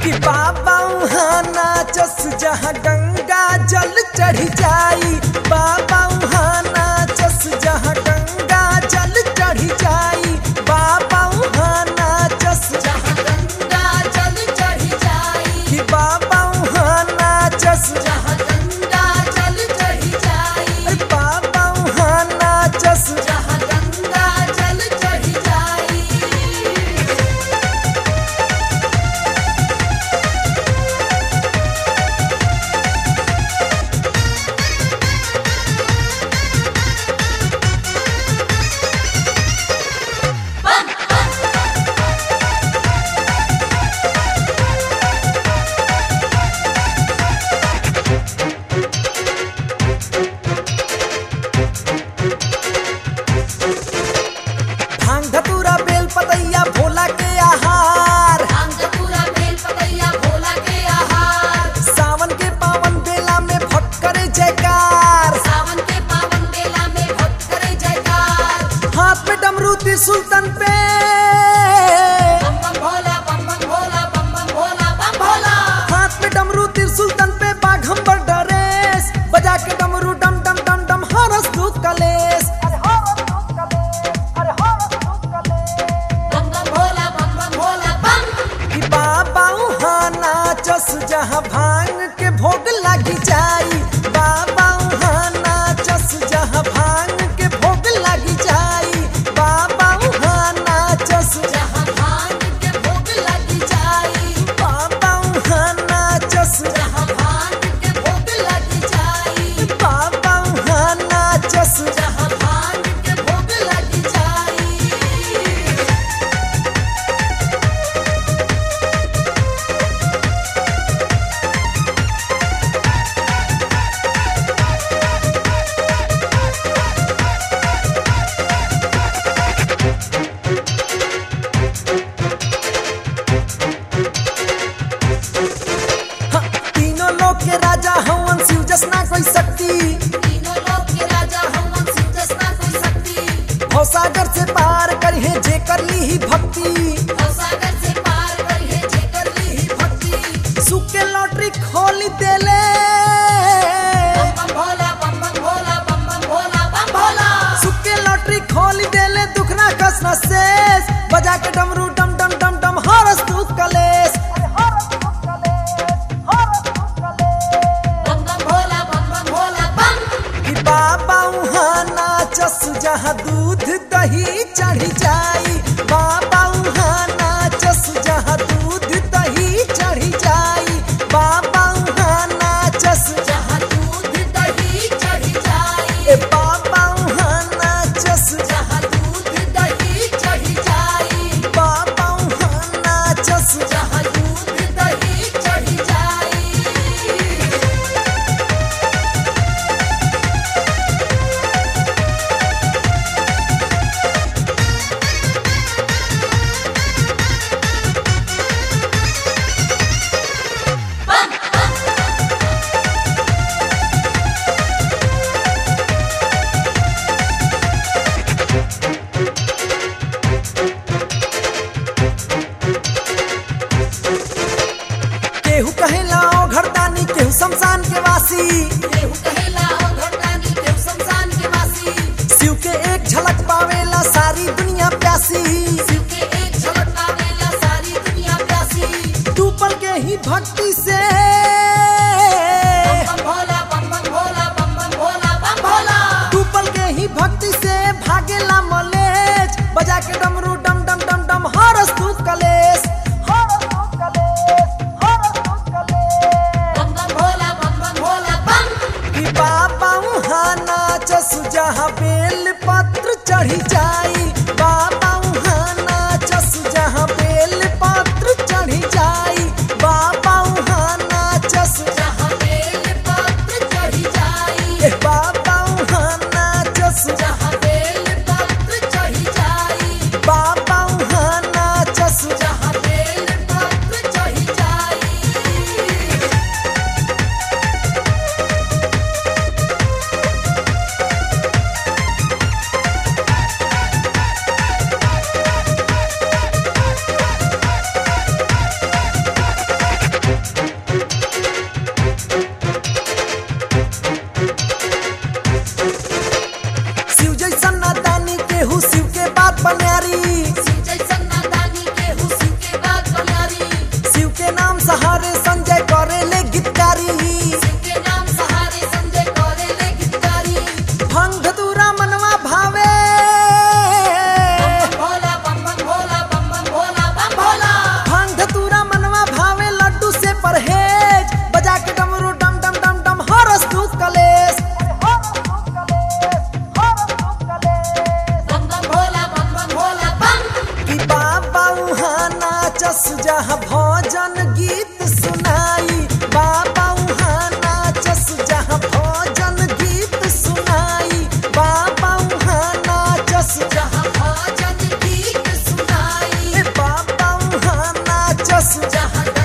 कि बाबा वहाँ नाचस जहाँ गंगा जल चढ़ जाई बाबा वहाँ नाचस जहाँ गंगा जल चढ़ जाई बाबा वहाँ नाचस जहाँ गंगा जल चढ़ जाई कि बाबा वहाँ नाचस जहाँ गंगा जल चढ़ जाई अरे बाबा वहाँ नाचस जहाँ गंगा जल चढ़ जाई भांग धतूरा बेल पतैया भोला के आहार भांग पूरा बेल पतैया भोला के आहार सावन के पावन बेला में भक्त करे जयकार सावन के पावन बेला में भक्त करे जयकार हाथ पे डमरू त्रिशूल तन पे बम बम भोला बम बम भोला बम बम भोला बम भोला हाथ पे डमरू त्रिशूल तन पे बाघंबर डरेस बजा के डमरू डम डम डम डम हरस दुख कलेस बम बम भोला बम बम भोला बम कि बाबा वहाँ नाचस जहाँ भांग के भोग लगी जाई बाबा वहाँ नाचस जहाँ भांग के भोग लगी जाई बाबा वहाँ नाचस जहाँ भांग के भोग लगी जाई बाबा वहाँ नाचस जहाँ भांग के भोग लगी जाई बाबा वहाँ नाचस जहाँ भांग के भोग लगी जाई हाँ, तीनों लोग के राजा हवन शिव जसना कोई शक्ति तीनों लोक के राजा हवन शिव जसना कोई शक्ति भवसागर से पार करिए जे कर ली ही भक्ति भवसागर से पार करिए जे कर ली ही भक्ति सुख के लॉटरी खोली देले बम बम भोला बम बम भोला बम बम भोला बम भोला सुख के लॉटरी खोली देले दुखना कसना शेष बजा के डमरू डम डम डम डम हरस तू कलेश बम बम भोला बम बम भोला बम कि बाबा वहाँ नाचस जहाँ दूध दही चढ़ जाई बाबा वहाँ नाचस जहाँ दूध दही चढ़ जाई बाबा वहाँ नाचस जहाँ दूध दही चढ़ जाई ए बाबा वहाँ नाचस जहाँ दूध दही चढ़ जाई बाबा वहाँ नाचस जहाँ दूध दही चढ़ जाई केहू कहेला ओ घरदानी केहू शमशान के वासी केहू कहेला ओ घरदानी केहू शमशान के वासी शिव के एक झलक पावेला सारी दुनिया प्यासी शिव के एक झलक पावेला सारी दुनिया प्यासी तू पल के ही भक्ति से बम बम भोला बम बम भोला बम बम भोला बम भोला तू पल के ही भक्ति से भागेला मलेच बजा के डमरू डम डम डम डम हरस तू कलेश हरस तू कलेश हरस तू कलेश बम बम भोला बम बम भोला बम कि बाबा वहाँ नाचस जहाँ बेल पत्र चढ़ी जाई बाबा वहाँ नाचस जहाँ बेल पत्र चढ़ी जाई बाबा वहाँ नाचस जहाँ बेल पत्र चढ़ जाई ए बाबा वहाँ नाचस जहाँ बेल पत्र चढ़ जाई बाबा वहाँ नाचस जहाँ बेल पत्र चढ़ जाई जहाँ